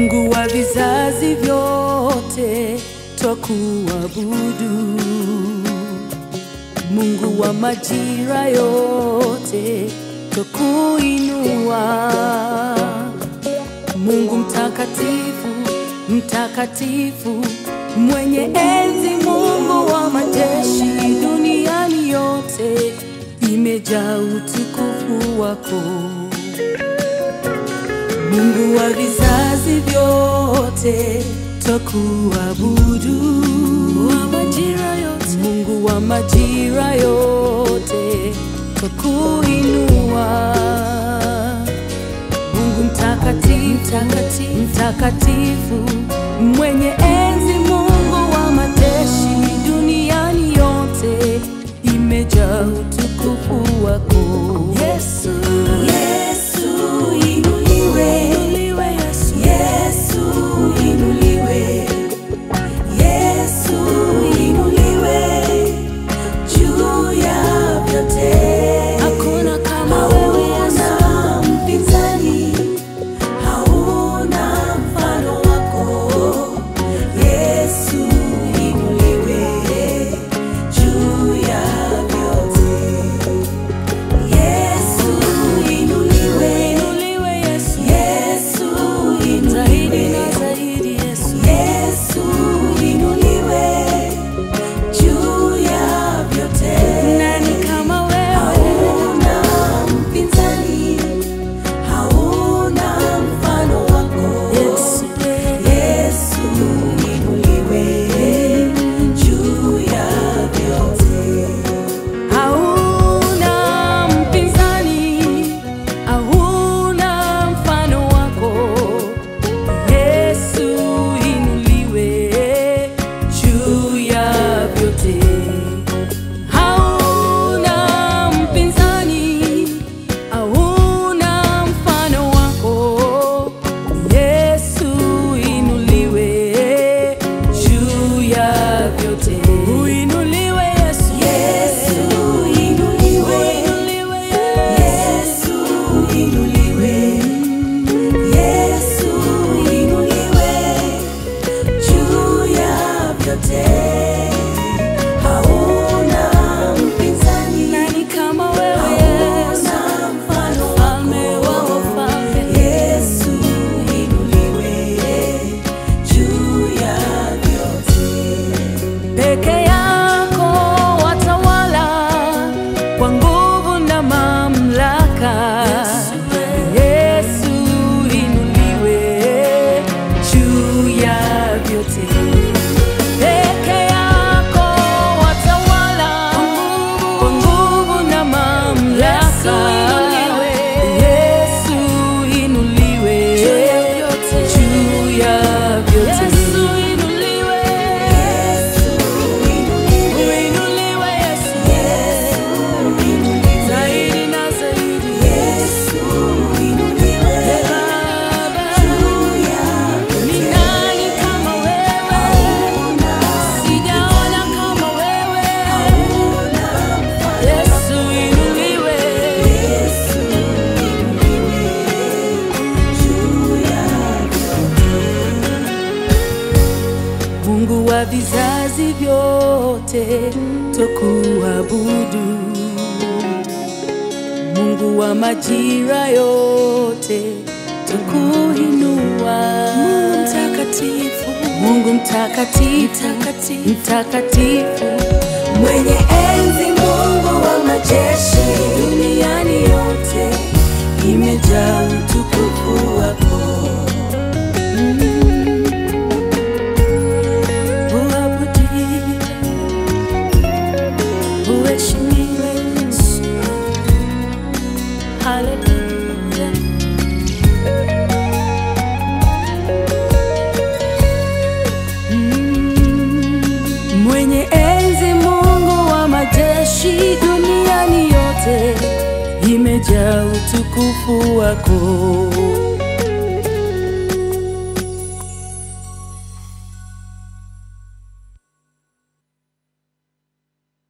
Mungu wa vizazi vyote twakuabudu, Mungu wa majira yote twakuinua, Mungu mtakatifu, mtakatifu, mwenye enzi, Mungu wa majeshi, duniani yote imejaa utukufu wako. Mungu wa vizazi vyote twakuabudu, wa majira yote, Mungu wa majira yote twakuinua, Mungu mtakatifu, mtakatifu, mtakatifu, mwenye enzi, Mungu wa majeshi, duniani yote imejaa utukufu wako. Yesu, Yesu inuliwe, inuliwe Yesu. Yesu inuliwe, Yesu inuliwe juu ya vyote. Hakuna kama wewe Yesu. Hauna mpinzani, hauna mfano wako. Yesu inuliwe juu ya vyote. Yesu inuliwe, Inuliwe Yesu. Yesu Zaidi inuliwe. na zaidi Yesu. Yesu inuliwe juu ya vyote. Nani kama wewe? Hauna mpinzani, hauna mfano wako. Yesu. Yesu inuliwe juu ya vyote. Hauna mpinzani, hauna mfano wako. Yesu inuliwe juu ya vyote. Hauna mpinzani, hauna mfano wako. Yesu inuliwe juu ya vyote. Uinuliwe Yesu. Yesu inuliwe, Uinuliwe Yesu inuliwe, Yesu inuliwe juu ya vyote. Hauna mpinzani, Nani kama wewe Yesu? hauna mfano Mfalme wa wako. wafalme. Yesu inuliwe juu ya vyote. Peke yako watawala kwa nguvu na mamlaka. Yesu inuliwe juu ya vyote. Peke yako watawala kwa nguvu na mamlaka. Yesu inuliwe juu ya vyote. Yesu inuliwe. Uinuliwe Yesu. Zaidi na zaidi. Ee Baba. Ni nani kama wewe? Sijaona kama wewe. Yesu inuliwe. Mungu wa vizazi vyote twakuabudu, Mungu wa majira yote twakuinua, Mungu mtakatifu, Mungu mtakatifu, mtakatifu, Mwenye enzi, Mungu wa majeshi, duniani yote imejaa utukufu wako. uabudiwe, uheshimiwe Yesu. Haleluya. Mm. Mwenye enzi, Mungu wa majeshi, duniani yote imejaa utukufu wako.